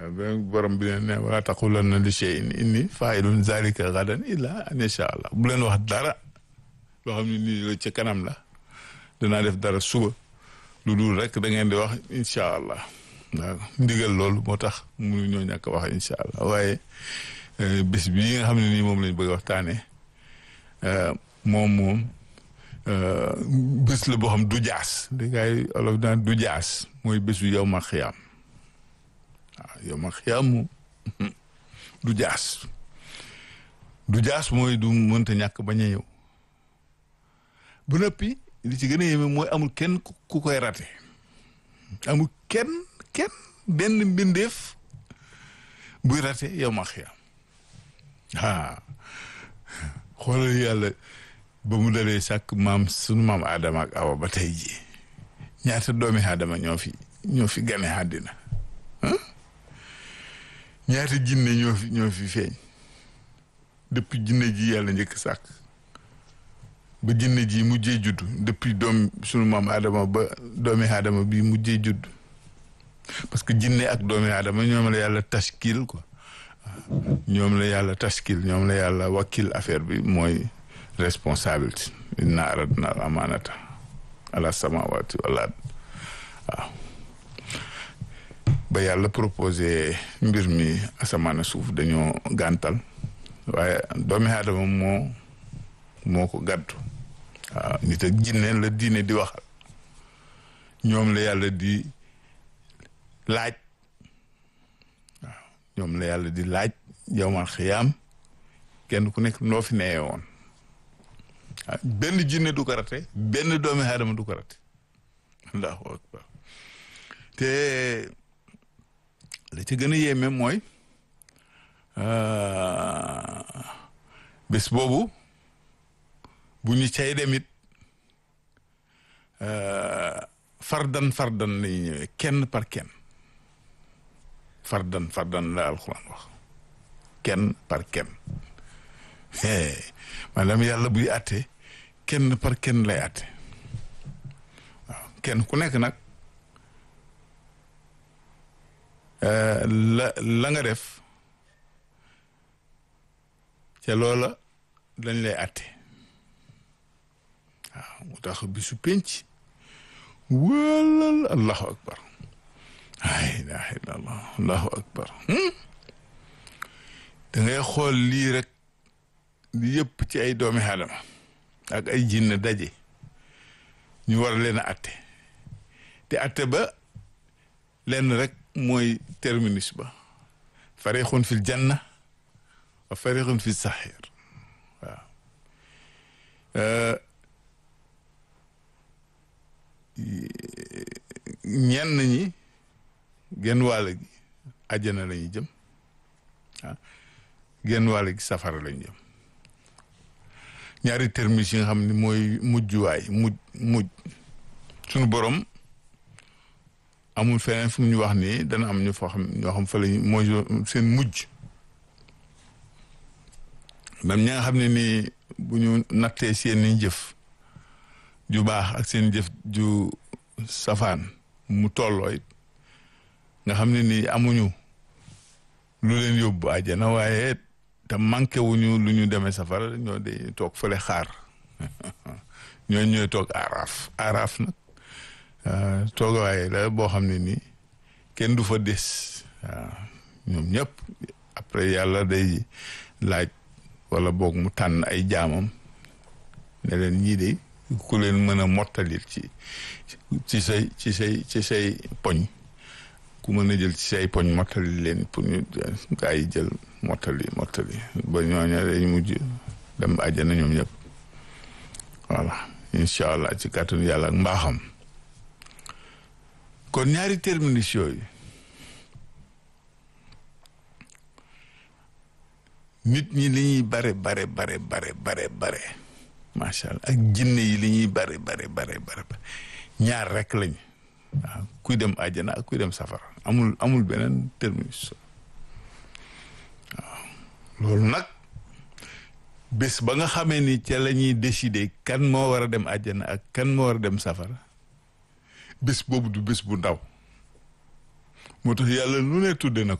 benn borom bi ne wala taqulanna li shay'in inni fa'ilun zalika gadan illa an yasha Allah bu leen wax dara loo xam ne nii la ca kanam la danaa def dara suba lu dul rek da ngeen di wax incha allah waaw ndigal loolu moo tax mënu ñoo ñàkk wax incha allah waaye bés bii nga xam ne nii moom lañ bëgg a waxtaanee moom moom bés la boo xam du jaas di ngay olof daan du jaas mooy bésu yow ma xiyaam waaw yow ma xiyaam moom du jaas du jaas mooy du mënta ñàkk bañ a ñëw bu noppi li ci gën a yéeme mooy amul kenn ku koy rate amul kenn kenn benn mbindeef buy rate yow ma xiyaam ah xoolal yàlla ba mu dalee sàkk maam sunu maam Adama ak Awa ba tey ji ñaata doomi Adama ñoo fi ñoo fi gane àddina ñaata jinne ñoo fi ñoo fi feeñ depuis jinne ji yàlla njëkk sàkk ba jinne ji mujjee judd depuis doom sunu maam Adama ba doomi Adama bi mujjee judd parce que jinne ak doomi Adama ñoom la yàlla tashkil quoi ñoom la yàlla tashkil ñoom la yàlla wakkil affaire bi mooy responsabilité inna aradna al amanata ala samawati wal ard waaw ba yàlla proposé mbir mi asamaan suuf dañoo gàntal waaye doomi aadama moo moo ko gàddu waaw nit ak jinne la diine di waxal ñoom la yàlla di laaj waaw ñoom la yàlla di laaj yowmal xiyaam kenn ku nekk noo fi neye woon waaw benn jinne du ko rate benn doomi aadama du ko rate allahu akbar te la ci gën a yéeme mooy bés boobu bu ñu cay demit fardan fardan lañuy ñëwee kenn par kenn fardan fardan la alxuraan wax kenn par kenn maanaam yàlla buy àtte kenn par kenn lay àtte waaw kenn ku nekk nag la la nga def ca loola dañ lay àtte waaw mu tax bisu penc wala allahu akbar la ilaha illa allah allahu akbar da ngay xool lii rek li yëpp ci ay doomi aadama ak ay jinne daje ñu war leen a atte te atte ba lenn rek mooy terminus ba farixun fil janna wa farixun fi saxir waaw ñenn ñi genn wàll gi àjjana la ñuy jëm ah genn wàll gi safara la ñu jëm ñaari terminus yi nga xam ne mooy mujjuwaay mujj mujj suñu borom amul feneen fu mu ñu wax nii dana am ñu foo xam ñoo xam fa lañ mooy seen mujj même ñi nga xam ne nii bu ñu nattee seen i jëf ju baax ak seen jëf ju safaan mu tolloo it nga xam ne nii amuñu lu leen yóbbu àjjana waaye te manqué wuñu lu ñu demee safara ñoo de toog fële xaar ñoo ñooy toog aaraaf aaraaf nag toogawaay la boo xam ne nii kenn du fa des waaw ñoom ñëpp après yàlla day laaj wala boog mu tànn ay jaamam ne leen ñii de ku leen mën a mottalil ci ci say ci say ci say poñ ku mën a jël ci say poñ mottali leen pour ñu gaa yi jël mottali mottali ba ñooña dañ mujj dem àjjana ñoom ñëpp voilà incha allah ci kàttanu yàlla ak mbaaxam kon ñaari terminus yooyu nit ñi li ñuy bare bare bare bare bare bare macha allah ak jinne yi li ñuy bare bare bare bare ñaar rek lañ waaw kuy dem àjjana ak kuy dem safara amul amul beneen terminus waaw loolu nag bés ba nga xamee ni ca la ñuy décider kan moo war a dem àjjana ak kan moo war a dem safara bés boobu du bés bu ndaw moo tax yàlla lu ne tudde na